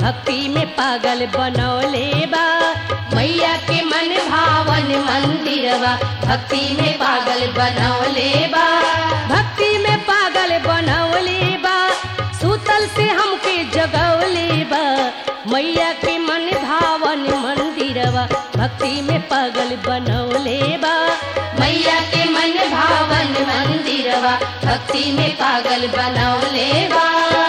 भक्ति में पागल बनौले बा मैया के मन भावन मंदिरवा भक्ति में पागल बनौले बा भक्ति में पागल बनौले बा सूतल से हमके जगौले बा मैया के मन भावन मंदिरवा भक्ति में पागल बनौले बा मैया के मन भावन मंदिरवा भक्ति में पागल बनौले बा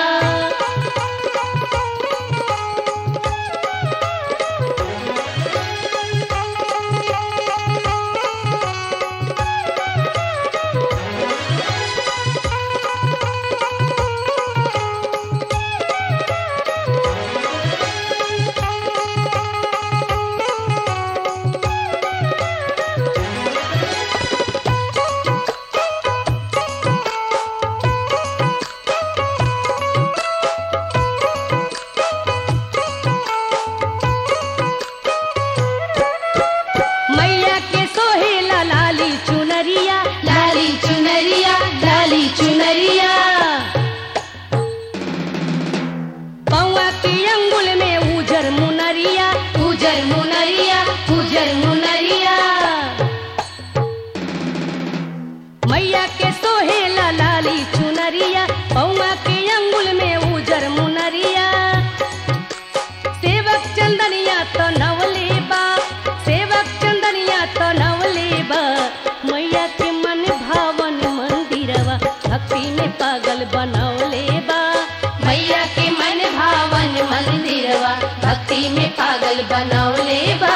मैया के सोहेला लाली चुनरिया लाली चुनरिया लाली चुनरिया पौआ के अंगुल में उजर मुनरिया उजर मुनरिया उजर मुनरिया मैया के सोहेला लाली चुनरिया पौआ के अंगुल में उजर मुनरिया सेवक चंदनिया तो नवले बा सेवक चंदनिया तो नवले बा मैया के मन भावन मंदिरवा भक्ति में पागल बनौले बा मैया के मन भावन मंदिरवा भक्ति में पागल बनौले बा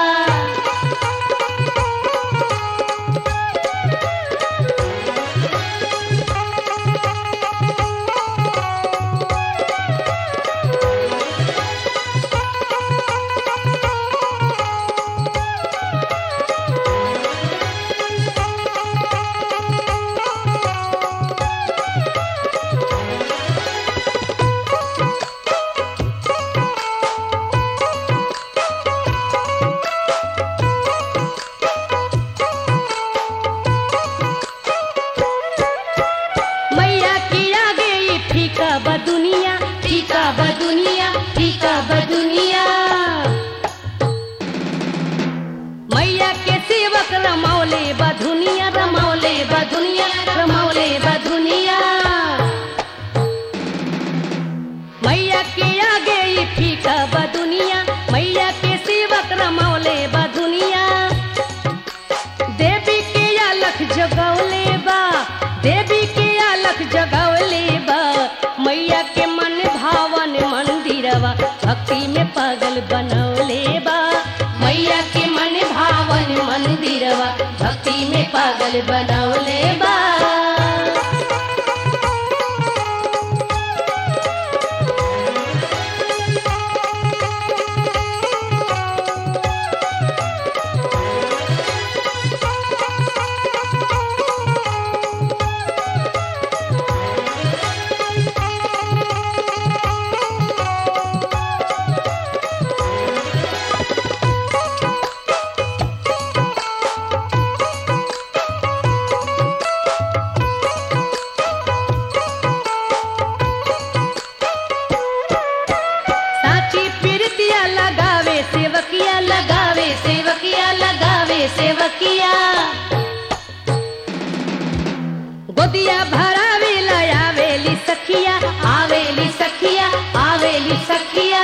मैया की आगे ये फीका बदुनिया फीका बदुनिया फीका बदुनिया मैया के सेवक रमौले बधुनिया रमौले बधुनिया रमौले बधुनिया मैया के आगे ये फीका बदुनिया मैया के सेवक रमौले बधुनिया देवी के अलख जगौले बा देवी के अलख जगौले बा मैया के मन भावन मंदिरवा भक्ति में पागल बनौले बा मैया के मन भावन मंदिरवा भक्ति में पागल बनौले बा साची पिरतिया लगावे सेवकिया लगावे सेवकिया लगावे सेवकिया गोदिया भरावे आवेली सखिया आवेली सखिया आवेली सखिया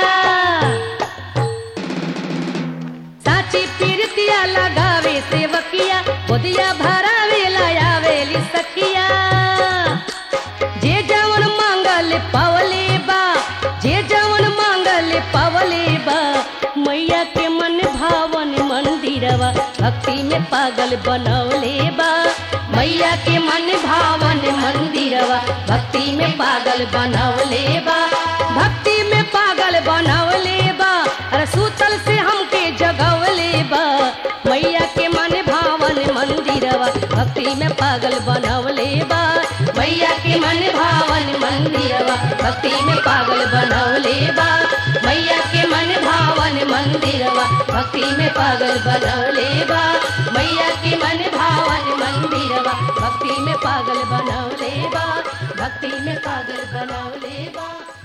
साची पिरतिया लगावे सेवकिया गोदिया भरावे आवेली सखिया जे जवन मांगल पवले बा जे जवन मांगल पवले बा मैया के मन भावन मंदिरवा भक्ति में पागल बनौले बा मैया के मन भावन मंदिरवा भक्ति में पागल बनौले बा भक्ति में पागल बनौले बा अरे सूतल से हमके जगवले बा मैया के मन भावन मंदिरवा भक्ति में पागल बनौले बा मैया के मन भावन मंदिरवा भक्ति में पागल बनौले बा मैया के मन भावन मंदिरवा भक्ति में पागल बनौले बा मैया के मन भावन मंदिरवा भक्ति में पागल बनौले बा भक्ति में पागल बनौले बा